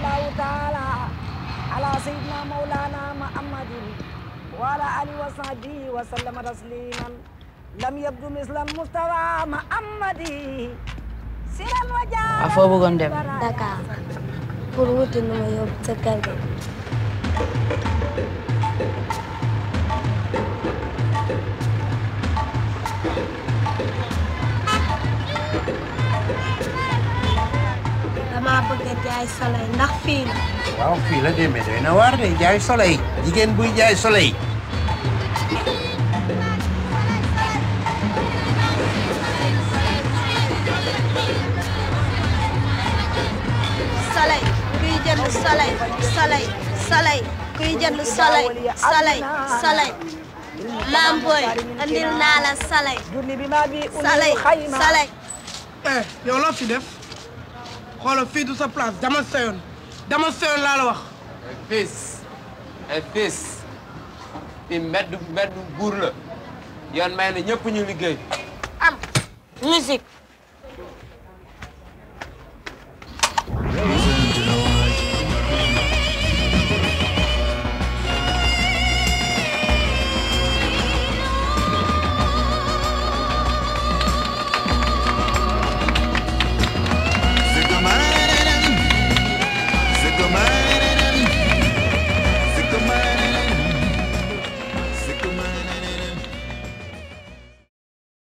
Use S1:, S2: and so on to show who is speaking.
S1: sallallahu taala ala sayyidina maulana muhammadin wa ala alihi wa sahbihi wa sallama tasliman lam yabdu mislan mustawa muhammadi siran wa
S2: a foo bëggoon dem
S3: Dakar pour wuti nu ma yóbbu sa kër ga dama bëgg a jaay soleil ndax fii la
S4: waaw fii la demee doy na waar de jaay soleil jigéen buy jaay soleil
S3: soleil kuy jënd soleil soleil soleil kuy jënd soleil soleil soleil maam booy andil naa la soleil
S1: julli bi ma bi
S3: soleil
S1: xayma
S3: soleil
S5: eh yow loo fi def xoolal fii du sa place dama seyoon dama seyoon laa la wax
S6: fils ay fils fi mbedd mbedd buur la yoon may na ñëpp ñu liggéey
S3: am musique